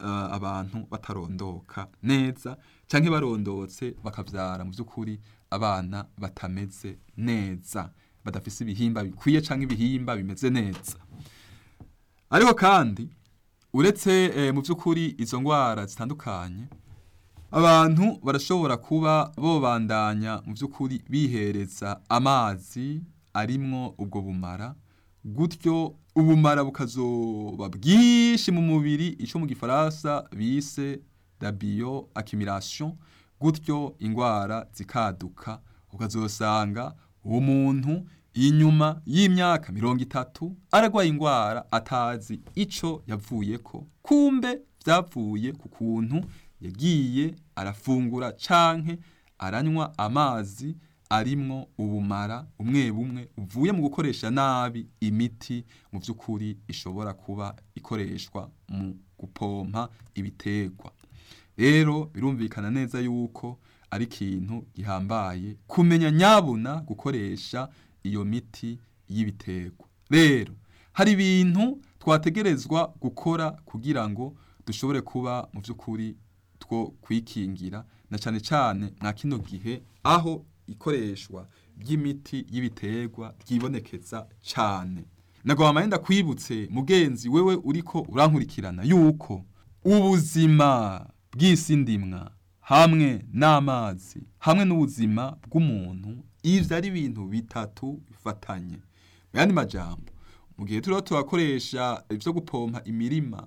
uh, abantu batarondoka neza canke barondotse bakavyara mu vy'ukuri abana batameze neza badafise ibihimba bikwiye canke ibihimba bimeze neza ariko kandi uretse eh, mu vy'ukuri izo ngwara zitandukanye abantu barashobora kuba bobandanya mu by'ukuri bihereza amazi arimwo ubwo bumara gutyo ubumara bukazoba bwinshi mu mubiri icyo mu gifaransa bise la bio accumulation gutyo indwara zikaduka ukazosanga uwo muntu inyuma y'imyaka mirongo itatu aragwaye indwara atazi ico yavuyeko kumbe vyavuye ku kuntu yagiye arafungura canke aranywa amazi arimwo ubumara umwe bumwe uvuye mu gukoresha nabi imiti mu by'ukuri ishobora kuba ikoreshwa mu gupompa ibiterwa rero birumvikana neza yuko ari ikintu gihambaye kumenya nyabuna gukoresha iyo miti y'ibiterwa rero hari ibintu twategerezwa gukora kugira ngo dushobore kuba mu by'ukuri two kwikingira na cyane cyane mwa kino gihe aho ikoreshwa ry'imiti y'ibiterwa ryibonekeza cyane nagwa amahenda kwibutse mugenzi wewe uriko urankurikirana yuko ubuzima bw'isi ndimwa hamwe n'amazi hamwe n'ubuzima bw'umuntu ivyo ari ibintu bitatu bifatanye mu yandi majambo mu gihe turiho turakoresha ivyo gupompa imirima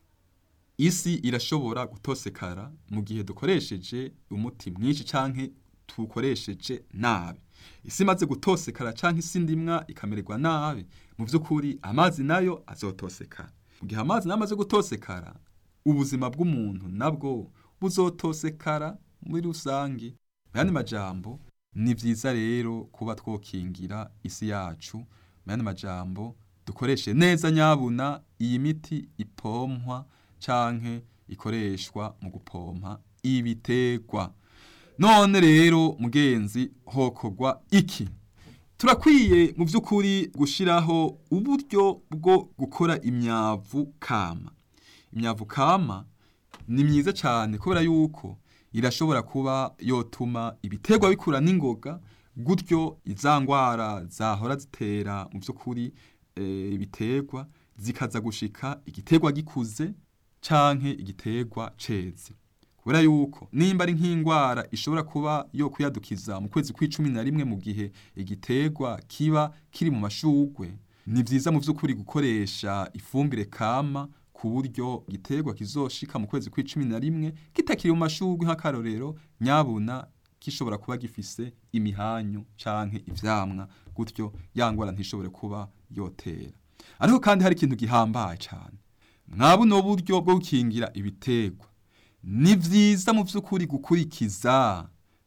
isi irashobora gutosekara mu gihe dukoresheje umuti mwinshi canke tukoresheje nabi isi imaze gutosekara canke isi ndimwa ikamererwa nabi mu vy'ukuri amazi nayo azotosekara mu gihe amazi nayo amaze gutosekara ubuzima bw'umuntu nabwo buzotosekara muri rusangi mu yandi majambo ni vyiza rero kuba twokingira isi yacu mu yandi majambo dukoreshe neza nyabuna iyi miti ipompwa canke ikoreshwa mu gupompa ibiterwa none rero mugenzi hokorwa iki turakwiye mu by'ukuri gushiraho uburyo bwo gukora imyavu kama imyavu kama ni myiza cyane kubera yuko irashobora kuba yotuma ibiterwa bikura n'ingoga gutyo iza ngwara zahora zitera mu by'ukuri e, ibiterwa zikaza gushika igiterwa gikuze canke igiterwa ceze kubera yuko nimba ari nk'indwara ishobora kuba yo kuyadukiza mu kwezi kw'icumi na rimwe mu gihe igiterwa kiba kiri mu mashugwe ni vyiza mu vy'ukuri gukoresha ifumbire kama ku buryo igiterwa kizoshika mu kwezi kw'icumi na rimwe kitakiri mu mashugwe nk'akarorero nyabuna gishobora kuba gifise imihanyu canke ivyamwa gutyo ya ngwara ntishobore kuba yotera ariko kandi hari ikintu gihambaye cane mwabuno buryo bwo gukingira ibiterwa ni vyiza mu vy'ukuri gukurikiza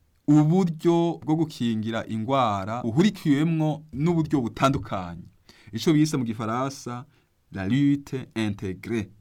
uburyo bwo gukingira ingwara uhurikiwemwo n'uburyo butandukanye ico bise mu gifaransa la lutte intégrée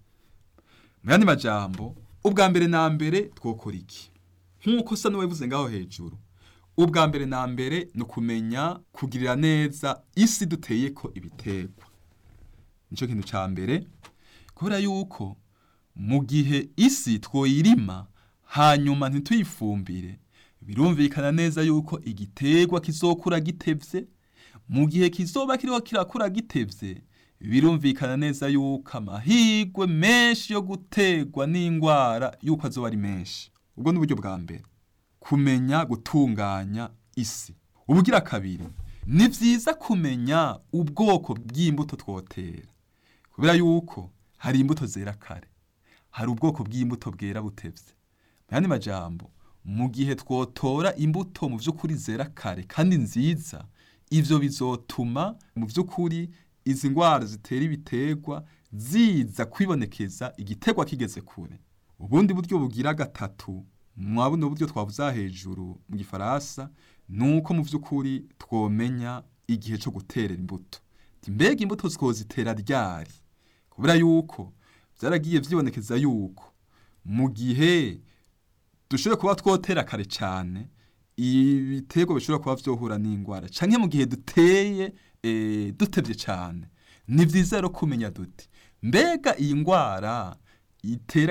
mu yandi majambo ubwa mbere na mbere twokora iki nk'uko sa n'uwabivuze ngaho hejuru ubwa mbere na mbere ni ukumenya kugirira neza isi duteyeko ibiterwa nico kintu ca mbere kubera yuko mu gihe isi twoyirima hanyuma ntituyifumbire birumvikana neza yuko igiterwa kizokura gitevye mu gihe kizoba kiriho kirakura gitevye birumvikana neza yuko amahirwe menshi yo gutegwa n'indwara yuko azoba ari menshi ubwo ni uburyo bwa mbere kumenya gutunganya isi ubugira kabiri ni vyiza kumenya ubwoko bw'imbuto twotera kubera yuko hari imbuto zera kare hari ubwoko bw'imbuto bwera butevye mu yandi majambo mu gihe twotora imbuto mu vy'ukuri zera kare kandi nziza ivyo bizotuma mu vy'ukuri izi ngwara zitera ibiterwa ziza kwibonekeza igiterwa kigeze kure ubundi buryo bugira gatatu mwabuno buryo twavuza hejuru mu gifaransa nuko mu vy'ukuri twomenya igihe co guterera imbuto mbega imbuto twozitera ryari kubera yuko vyaragiye vyibonekeza yuko mu gihe dushobora kuba twotera kare cyane ibiterwa bishobora kuba vyohura n'ingwara canke mu gihe duteye e, dutevye cyane ni vyiza rero kumenya duti mbega iyi ngwara itera kino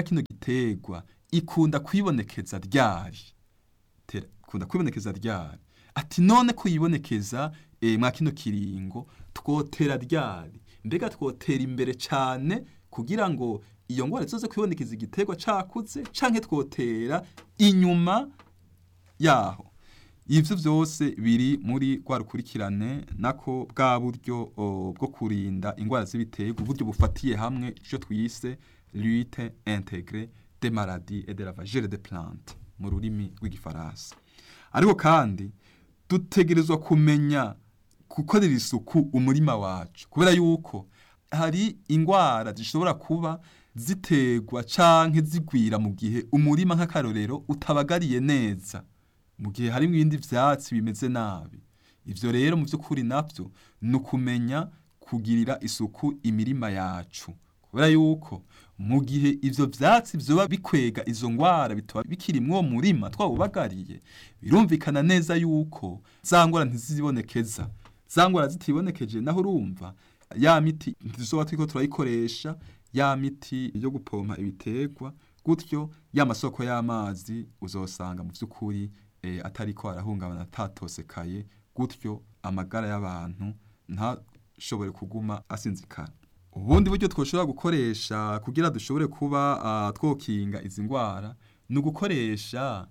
y'ibiterwa ikunda kwibonekeza ryari Tera- ikunda kwibonekeza ryari ati none kuyibonekeza e, mwa kino kiringo twotera ryari mbega twotera imbere cyane kugira ngo iyo ngwara izoze kwibonekeza igiterwa cakuze canke twotera inyuma yaho ivyo vyose biri muri rwa rukurikirane nako bwa buryo o, bwo kurinda ingwara z'ibiterwa uburyo bufatiye hamwe ico twise lutte intégrée des maladies et de la vagere de plante mu rurimi rw'igifaransa ariko kandi dutegerezwa kumenya gukorera isuku umurima wacu kubera yuko hari ingwara zishobora kuba ziterwa canke zigwira mu gihe umurima nk'akarorero utabagariye neza mu gihe harimo ibindi vyatsi bimeze nabi ivyo rero mu vy'ukuri navyo ni ukumenya kugirira isuku imirima yacu kubera yuko mu gihe ivyo vyatsi vyoba bikwega izo ngwara bitaba bikiri mw'uwo murima twawubagariye birumvikana neza yuko za ngwara ntizibonekeza za ngwara zitibonekeje naho urumva ya miti ntizoba turiko turayikoresha ya miti yo gupompa ibiterwa gutyo ya masoko y'amazi uzosanga mu vy'ukuri e, atariko arahungabana atatosekaye gutyo amagara y'abantu ntashobore kuguma asinzikana ubundi buryo twoshobora gukoresha kugira dushobore kuba uh, twokinga izi ngwara ni ugukoresha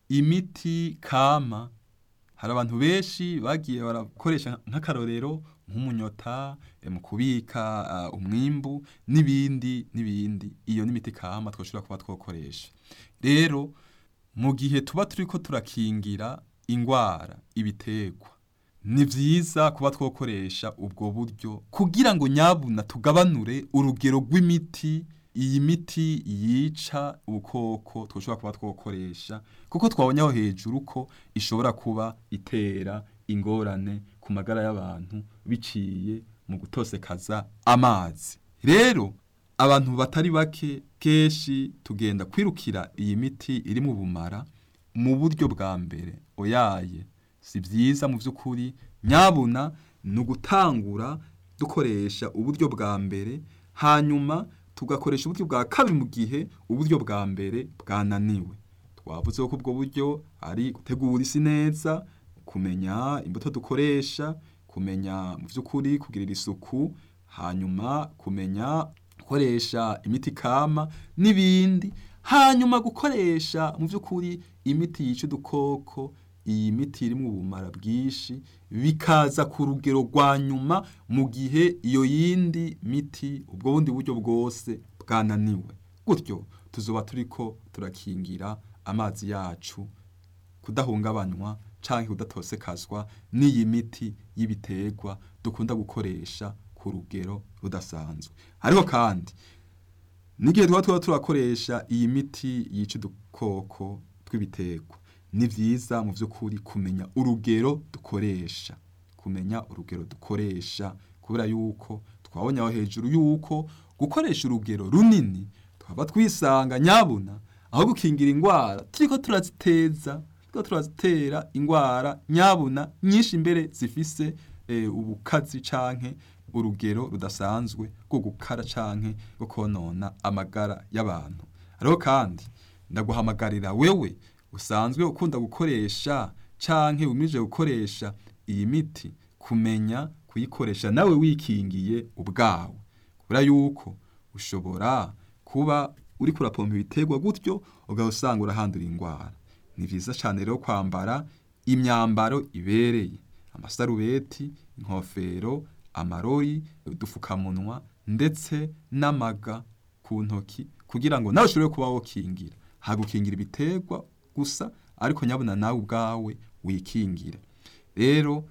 imiti kama hari abantu benshi bagiye barakoresha nk'akarorero nk'umunyota eh, mu kubika uh, umwimbu n'ibindi n'ibindi iyo n'imiti kama twoshobora kuba twokoresha rero mu gihe tuba turiko turakingira ingwara ibiterwa ni vyiza kuba twokoresha ubwo buryo kugira ngo nyabuna tugabanure urugero rw'imiti iyi miti yica ubukoko twoshobora kuba twokoresha kuko twabonye aho hejuru ko ishobora kuba itera ingorane ku magara y'abantu biciye mu gutosekaza amazi rero abantu batari bake kenshi tugenda kwirukira iyi miti iri mu bumara mu buryo bwa mbere oyaye si byiza mu by'ukuri nyabuna ni ugutangura dukoresha uburyo bwa mbere hanyuma tugakoresha uburyo bwa kabiri mu gihe uburyo bwa mbere bwananiwe twavuze ko ubwo buryo ari gutegura isi neza kumenya imbuto dukoresha kumenya mu by'ukuri kugirira isuku hanyuma kumenya gukoresha imiti kama n'ibindi hanyuma gukoresha mu by'ukuri imiti yica udukoko iyi miti iri mu bumara bwinshi bikaza ku rugero rwa nyuma mu gihe iyo yindi miti ubwo bundi buryo bwose bwananiwe gutyo tuzoba turiko turakingira amazi yacu kudahungabanywa canke kudatosekazwa n'iyi miti y'ibiterwa dukunda gukoresha ku rugero rudasanzwe ariko kandi n'igihe tuba tuba turakoresha iyi miti yica udukoko tw'ibiterwa ni vyiza mu vy'ukuri kumenya urugero dukoresha kumenya urugero dukoresha kubera yuko twabonye aho hejuru yuko gukoresha urugero runini twaba twisanga nyabuna aho gukingira ingwara turiko turaziteza turiko turazitera ingwara nyabuna nyinshi imbere zifise e, ubukazi canke urugero rudasanzwe rwo gukara canke rwo konona amagara y'abantu ariko kandi ndaguhamagarira wewe usanzwe ukunda gukoresha canke umije gukoresha iyi miti kumenya kuyikoresha nawe wikingiye ubwawe kubera yuko ushobora kuba uri kurapompa ibiterwa gutyo ugahita usanga urahandura ingwara ni vyiza cane rero kwambara imyambaro ibereye amasarubeti inkofero amarori udufukamunwa ndetse n'amaga ku ntoki kugira ngo nawe ushobore kuba wokingira hagukingira ibiterwa gusa ariko nyabona nawe ubwawe wikingira rero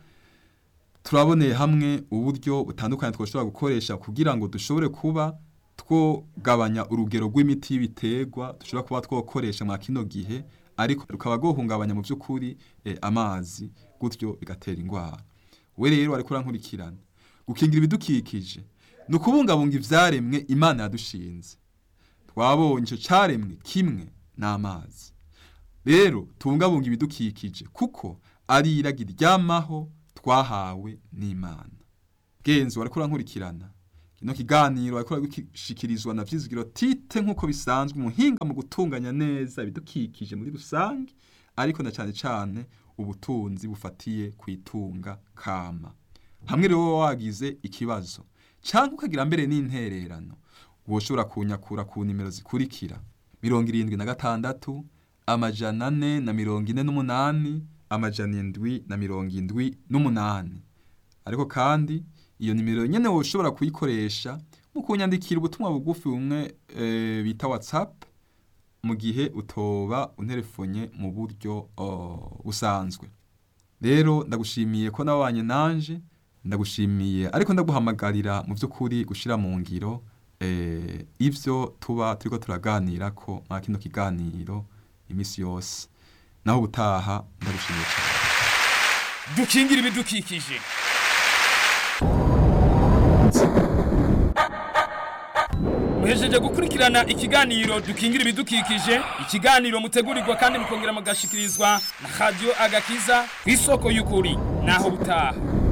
turaboneye hamwe uburyo butandukanye twashobora gukoresha kugira ngo dushobore kuba twogabanya urugero rw'imiti y'ibiterwa dushobora kuba twokoresha mwa kino gihe ariko rukaba rwohungabanya mu by'ukuri eh, amazi gutyo bigatera ingwara we rero ariko urankurikirana gukingira ibidukikije ni ukubungabunga ivyaremwe imana yadushinze twabonye ico caremwe kimwe n'amazi rero tubungabunga ibidukikije kuko ari iragi ryamaho twahawe n'imana genzi wariko urankurikirana kino kiganiro ariko gishikirizwa na vyizigiro tite nk'uko bisanzwe umuhinga mu gutunganya neza ibidukikije muri rusange ariko na cane cane ubutunzi bufatiye kwitunga kama hamwe rero wowe wagize ikibazo canke ukagira mbere n'intererano woshobora kunyakura ku nimero zikurikira mirongo irindwi na gatandatu amajana ane na mirongo ine n'umunani amajana indwi na mirongo indwi n'umunani ariko kandi iyo nimero nyene woshobora kuyikoresha mu kunyandikira ubutumwa bugufi bumwe e, bita whatsapp mu gihe utoba unterefonye mu buryo oh, busanzwe rero ndagushimiye ko nabanye nanje ndagushimiye ariko ndaguhamagarira mu by'ukuri gushira mu ngiro eh, ivyo tuba turiko turaganira ko mwa kino kiganiro imisi yose naho ubutaha ndagushimiye cyane dukingira ibidukikije muhejeje gukurikirana ikiganiro dukingira ibidukikije ikiganiro mutegurirwa kandi mukongera mugashikirizwa na radiyo agakiza ku isoko y'ukuri naho butaha